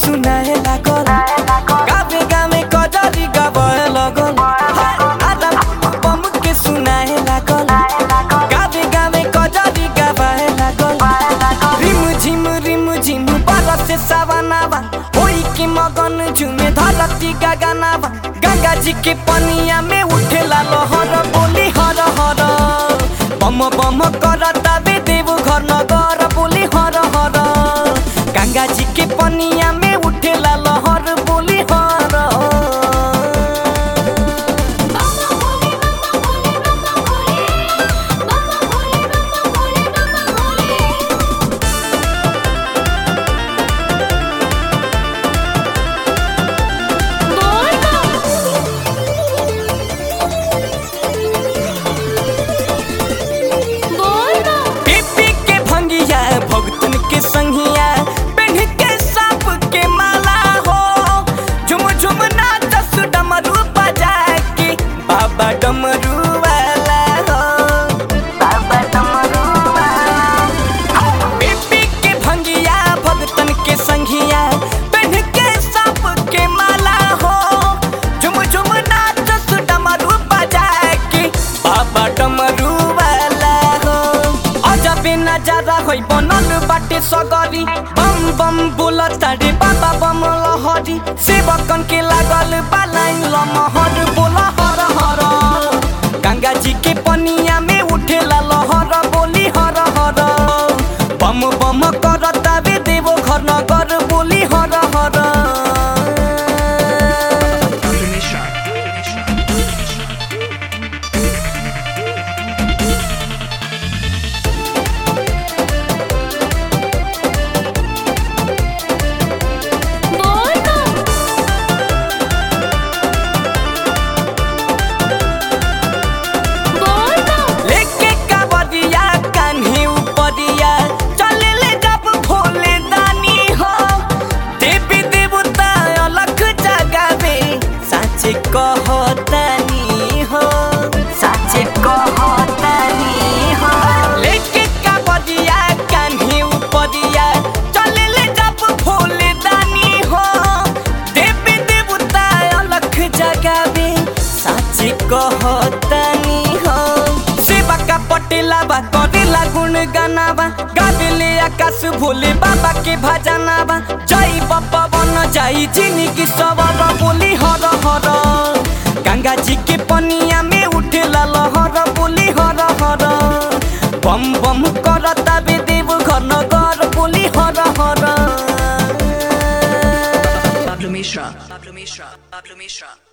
सुनाए लागल गावे गावे कजरी गावे लगल आधा बम के सुनाए लागल गावे गावे कजरी गावे लागल रिम झिम रिम झिम बरस सावनावा होई के मगन झुमे धरती गगनावा गंगा जी के पनिया में उठेला लहर बोली हर हर बम बम करता बे देव घर नगर बोली हर हर गंगा जी के पनिया में उठेला लहर बोली हर पीपी के भंगिया भगतन के संगिया पेन्ह के सांप के माला हो झुम झुम नाचस डमरू बजा के बाबा डमरू वाला हो बाबा डमरू वाला पीपी के भंगिया भगतन के संगिया पेन्ह के सांप के माला हो झुम झुम नाचस डमरू बजा के बाबा डमरू वाला हो अजबे नजारा होइ बनल बाटे सगरी बम बम बोलता रे बाबा बम लहरी सेवकन के लागल बालाइन लमहर बोल हर हर गंगा जी के पनिया में उठेला लहर बोली हर हर बम बम करता बे देवो घर नगर बोली हर हर Dr. Mishra. लेके कावरिया कान्हे उपरिया चले ले जब भोले दानी हो देवी देवता अलग जगावे साचे कहतानी हो साचे कहतानी हो लेके कावरिया कान्हे उपरिया चले ले जब भोले दानी हो देवी देवता अलग जगावे साचे कहतानी हो सेवा का पटेला बा करेला गुण गानाबा गावेले आकाश भोले बाबा के भजनाबा जय बाबा बन जाई जिंदगी सवर बोली हर हर गंगा जी के पनिया में उठेला लहर बोली हर हर बम बम करता बे देव घर नगर बोली हर हर Pablo Mishra. Pablo Mishra. Pablo Mishra.